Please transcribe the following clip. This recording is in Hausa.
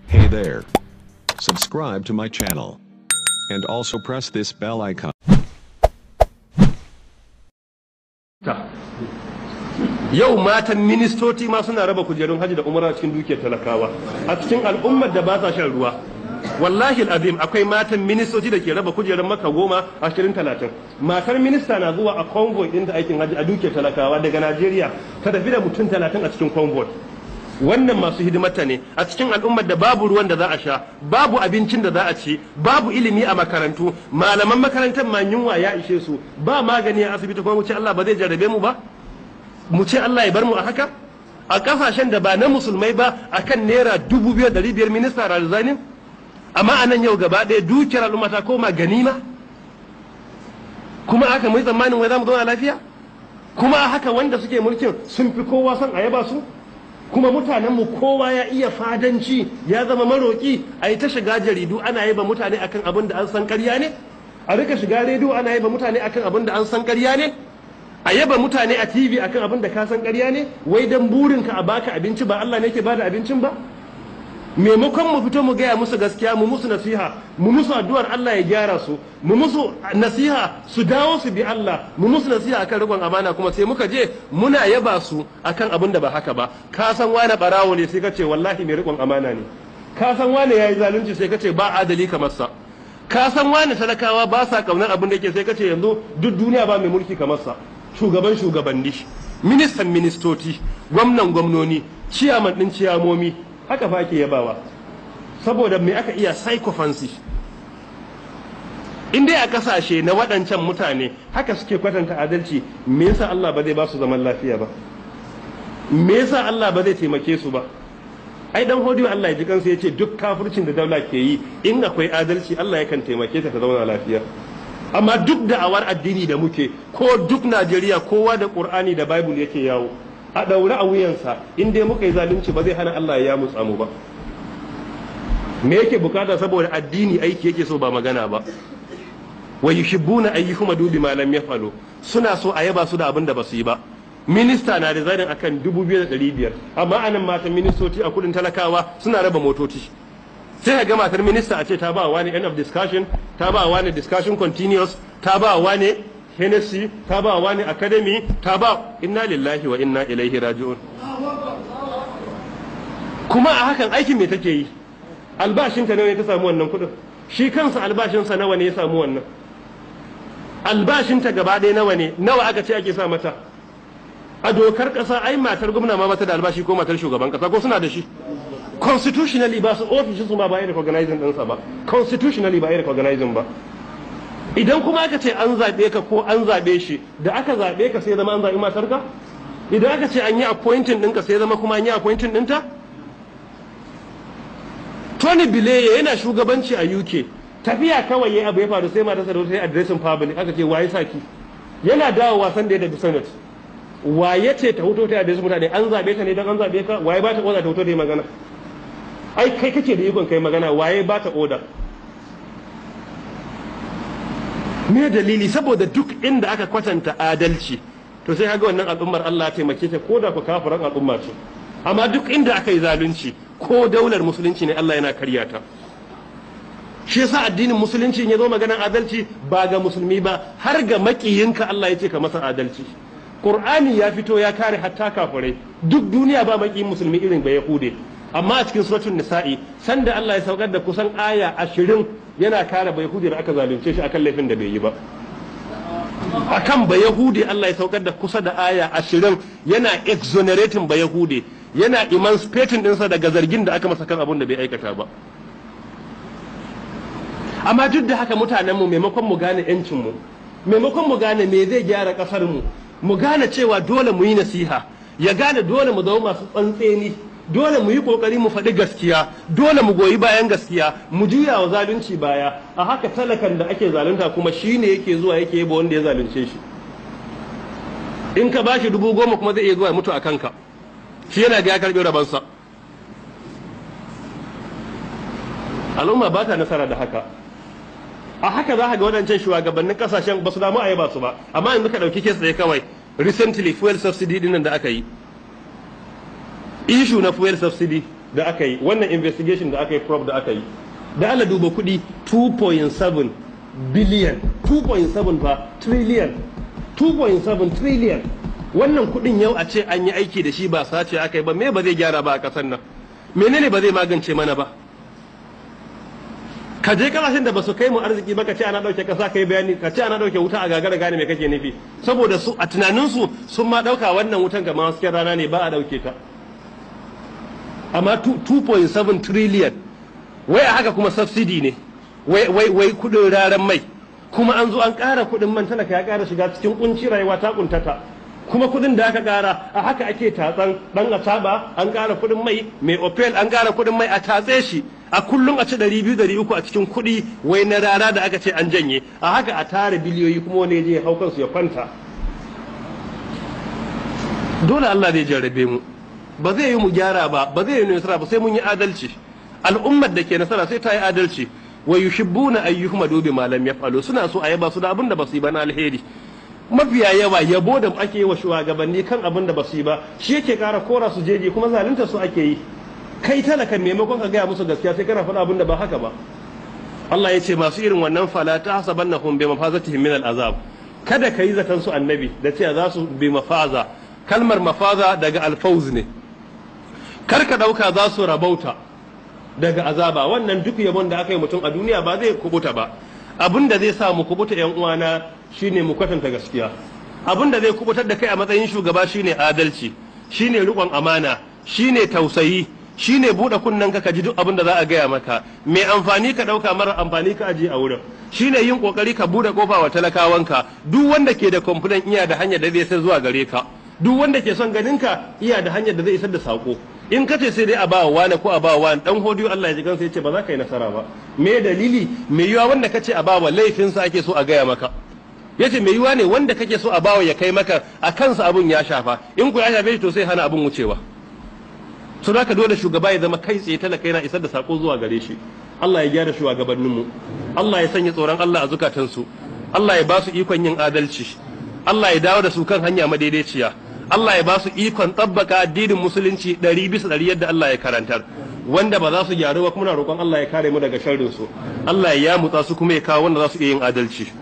Hey there. Subscribe to my channel. And also press this bell icon. ta yau matan ministoci ma suna raba kujerun hajji da umara cikin dukiyar talakawa a cikin al'ummar da ba sa shan ruwa wallahi azim akwai matan ministoci da ke raba kujerun maka goma ashirin talatin matar minista na zuwa a convoy din da aikin hajji a dukiyar talakawa daga najeriya ta tafi da mutum talatin a cikin convoy wannan masu hidimata ne a cikin al'ummar da babu ruwan da za a sha babu abincin da za a ci babu ilimi a makarantu malaman makarantar ma yunwa ya ishe su ba magani a asibiti kuma mu ce Allah ba zai jarrabe mu ba mu ce Allah ya bar mu a haka a kasashen da ba na musulmai ba akan naira dubu biyar dari biyar minista razzanin amma a nan yau gaba ɗaya dukiyar al'umma ta koma ganima kuma aka mai tsammanin wai za mu zauna lafiya kuma a haka wanda suke mulkin sun fi kowa son a yaba su kuma mutanenmu kowa ya iya fadanci ya zama maroki a yi ta shiga jaridu ana yaba mutane akan abin da an san karya ne a rika shiga rediyo ana yaba mutane akan abin da an san karya ne a yaba mutane a tv akan abin da ka san karya ne wai dan burinka a baka abinci ba Allah ne ke bada abincin ba maimakon mu fito mu gaya musu gaskiya mu musu nasiha mu musu addu'ar Allah ya gyara su mu musu nasiha su dawo su bi Allah mu musu nasiha akan riƙon amana kuma sai muka je muna yaba su akan abin da ba haka ba ka san wani barawo ne sai ka ce wallahi mai riƙon amana ne ka san wani yayi zalunci sai ka ce ba adali kamar sa ka san wani talakawa ba sa kaunar abin da yake sai ka ce yanzu duk duniya ba mai mulki kamar sa shugaban shugabanni ministan ministoci gwamnan gwamnoni ciyaman din ciyamomi haka fa ake yabawa saboda me aka iya psychophancy in dai a kasashe na waɗancan mutane haka suke kwatanta adalci me yasa Allah ba zai ba su zaman lafiya ba me yasa Allah ba zai taimake su ba ai dan hodiyo Allah ya ji kansa yace duk kafircin da daula ke yi in akwai adalci Allah yakan taimake ta ta zauna lafiya amma duk da awar addini da muke ko duk Najeriya kowa da Qur'ani da Bible yake yawo a ɗaure a wuyansa in dai muka yi zalunci ba zai hana Allah ya mutsa mu ba me yake bukata saboda addini aiki yake so ba magana ba wa yuhibbuna ayyuhum dubi ma lam yafalu suna so a yaba su da abin da basu yi ba minista na da zarin akan 2500 amma anan matan ministoci a kudin talakawa suna raba motoci sai ga matar minista a ce ta ba wani end of discussion ta ba wani discussion continuous ta ba wani Hennessy ta ba wani academy ta ba inna lillahi wa inna ilaihi raji'un kuma a hakan aikin me take yi albashinta nawa ne ta samu wannan kudin shi kansa albashinsa nawa ne ya samu wannan albashinta gaba ɗaya nawa ne nawa aka ce ake sa mata a dokar ƙasa ai matar gwamna ma mata da albashi ko matar shugaban ƙasa ko suna da shi constitutionally ba su ofishin su ma ba yi recognizing ɗinsa ba constitutionally ba yi recognizing ba idan kuma aka ce an zaɓe ka ko an zaɓe shi da aka zaɓe ka sai zama an zaɓi matarka idan aka ce an yi appointing ɗinka sai zama kuma an yi appointing ɗinta Tony Blair yana shugabanci a UK tafiya kawai yayi abu ya faru sai matarsa da ta yi addressing public aka ce waye saki yana dawo wasan da ya tafi senate waye ce ta hoto ta addressing mutane an zaɓe ta ne don an zaɓe ka waye ba ta oda ta hoto da yi magana ai kai kake da ikon kai magana waye ba ta oda me dalili saboda duk inda aka kwatanta adalci to sai kaga wannan al'ummar Allah ya taimake ta ko da ku kafiran al'umma ce amma duk inda aka yi zalunci ko daular musulunci ne Allah yana karya ta shi yasa addinin musulunci ya zo maganar adalci ba ga musulmi ba har ga makiyinka Allah ya ce ka masa adalci Qur'ani ya fito ya kare hatta kafirai duk duniya ba makiyin musulmi irin ba yahude amma a cikin suratul nisa'i sanda Allah ya saukar da kusan aya ashirin yana kare ba yahudi da aka zalunce shi akan laifin da bai yi ba akan ba yahudi Allah ya saukar da kusa da aya ashirin yana exonerating ba yahudi yana emancipating dinsa daga zargin da aka masa kan abun da bai aikata ba amma duk da haka mutanenmu maimakon mu gane 'yancinmu maimakon mu gane me zai gyara ƙasarmu mu gane cewa dole mu yi nasiha ya gane dole mu zama masu tsantseni dole mu yi kokari mu faɗi gaskiya dole mu goyi bayan gaskiya mu juya wa zalunci baya a haka talakan da ake zalunta kuma shine yake zuwa yake yaba wanda ya zalunce shi in ka bashi dubu goma kuma zai iya zuwa ya mutu a kanka shi yana ga ya karɓi rabansa al'umma ba ta nasara da haka a haka za ka ga waɗancan shugabannin kasashen ba su damu a yaba su ba amma yanzu ka ɗauki kes ɗaya kawai recently fuel subsidy ɗin da aka yi ishu na fuel subsidy da aka yi wannan investigation da aka yi probe da aka yi da Allah duba kuɗi 2.7 billion 2.7 fa trillion 2.7 trillion wannan kuɗin yau a ce an yi aiki da shi ba sace aka yi ba me ba zai gyara ba a ƙasar nan menene ba zai magance mana ba ka je kasashen da ba su kai mu arziki ba ka ce ana ɗauke ƙasa kai bayani ka ce ana ɗauke wuta a gagara gane me kake nufi saboda su a tunaninsu sun ma ɗauka wannan wutan kamar hasken rana ne ba a ɗauke ta amma 2.7 trillion wai a haka kuma subsidy ne wai wai wai kudin raran mai kuma an zo an ƙara kudin man talaka ya ƙara shiga cikin kunci rayuwa ta kuntata kuma kudin da aka ƙara a haka ake tatsan dan ataba an ƙara kudin mai mai opel an ƙara kudin mai a tatse shi a kullum a ci ɗari biyu ɗari uku a cikin kuɗi wai na rara da aka ce an janye a haka a tara biliyoyi kuma wani ya je hau kansu ya kwanta dole Allah zai jarrabe mu ba zai yi mu gyara ba ba zai yi nasara ba sai mun yi adalci al'ummar da ke nasara sai ta yi adalci wa yuhibbuna ayyuhum bi ma lam yaf'alu suna so a yaba su da abin da basu yi ba na alheri mafiya yawa yabo da ake yi wa shugabanni kan abin da basu yi ba shi yake kara kora su jeje kuma zalunta su ake yi kai talaka maimakon ka gaya musu gaskiya sai kana faɗa abin da ba haka ba Allah ya ce masu irin wannan fala ta hasabannahum bi mafazatihim min al'azab kada ka yi zaton su annabi da cewa za su bi mafaza kalmar mafaza daga alfauz ne kar ka ɗauka za su rabauta daga azaba wannan duk yabon da aka yi mutum a duniya ba zai kubuta ba abin da zai sa mu kubuta yan uwana shine mu kwatanta gaskiya abin da zai kubutar da kai a matsayin shugaba shine adalci shine riƙon amana shine tausayi shine buɗe kunnen ka ji duk abin da za a gaya maka mai amfani ka ɗauka mara amfani ka aje a wurin shine yin kokari ka buɗe kofa wa talakawanka duk wanda ke da complaint iya da hanyar da zai sai zuwa gare ka duk wanda ke son ganin ka iya da hanyar da zai isar da sako in ka ce sai dai a ba wani ko a ba wani dan hodiyo Allah ya ji kansa yace ba za ka yi nasara ba me dalili me yiwa wanda kace a ba wa laifinsa ake so a gaya maka yace me yiwa ne wanda kake so a bawa ya kai maka a kansa abun ya shafa in ku ya shafe shi to sai hana abun wucewa so haka dole shugaba ya zama kai tsaye talaka yana isar da sako zuwa gare shi Allah ya gyara shugabanninmu Allah ya sanya tsoron Allah a zukatansu Allah ya ba su ikon yin adalci Allah ya dawo da su kan hanya madaidaiciya Allah ya ba su ikon tsabbaka addinin musulunci ɗari bisa ɗari yadda Allah ya karantar wanda ba za su gyaru ba kuma na roƙon Allah ya kare mu daga sharrin su Allah ya yamutsa su kuma ya kawo wanda za su iya yin adalci